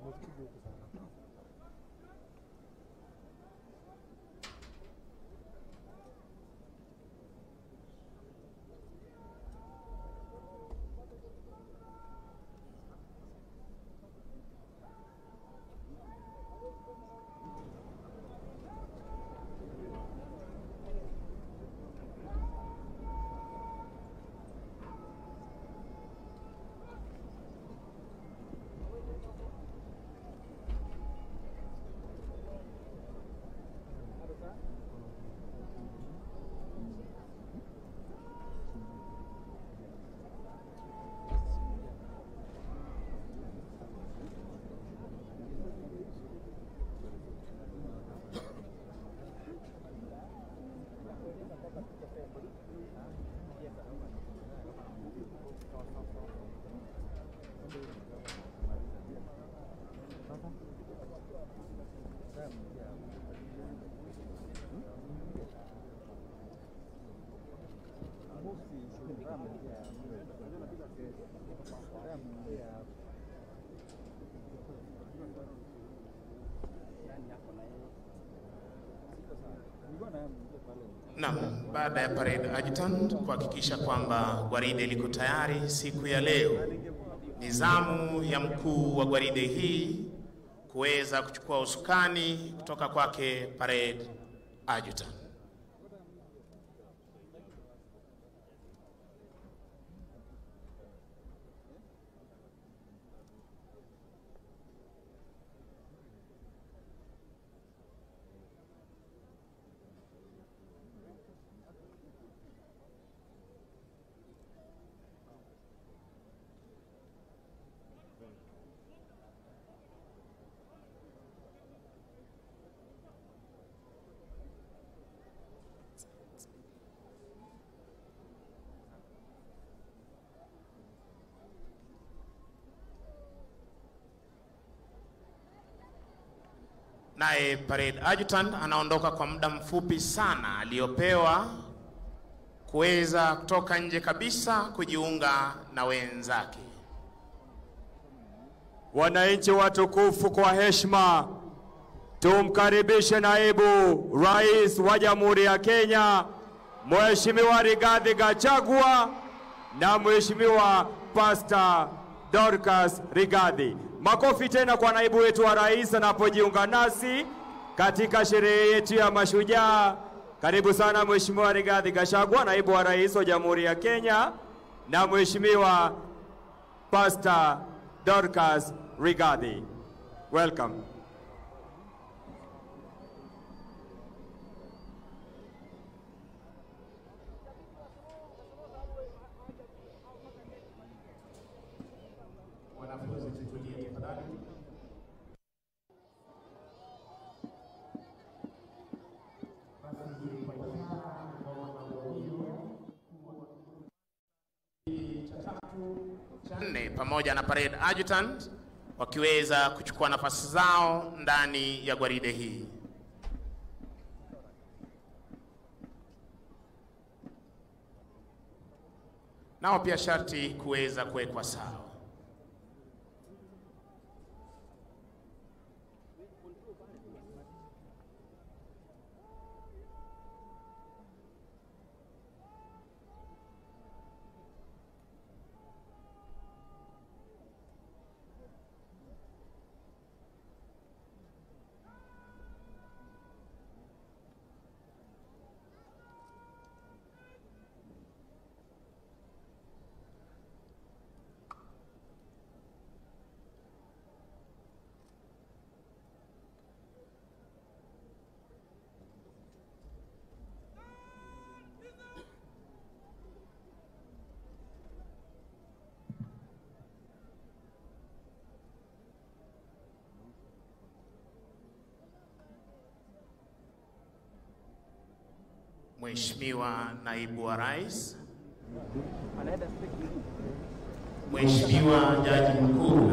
Naam, baada ya parade adjutant kuhakikisha kwamba gwaride liko tayari siku ya leo, ni zamu ya mkuu wa gwaride hii kuweza kuchukua usukani kutoka kwake parade adjutant. Naye parade adjutant anaondoka kwa muda mfupi sana aliyopewa kuweza kutoka nje kabisa kujiunga na wenzake. Wananchi watukufu, kwa heshima tumkaribishe naibu rais wa Jamhuri ya Kenya Mheshimiwa Rigathi Gachagua na Mheshimiwa Pastor Dorcas Rigathi. Makofi tena kwa naibu wetu wa rais anapojiunga nasi katika sherehe yetu ya mashujaa. Karibu sana Mheshimiwa Rigathi Gachagua, naibu wa rais wa Jamhuri ya Kenya na Mheshimiwa Pastor Dorcas Rigathi. Welcome. Wanafunzi tutulie tafadhali. cha nne pamoja na parade adjutant wakiweza kuchukua nafasi zao ndani ya gwaride hii. Nao pia sharti kuweza kuwekwa sawa. Mheshimiwa Naibu wa Rais, Mheshimiwa Jaji Mkuu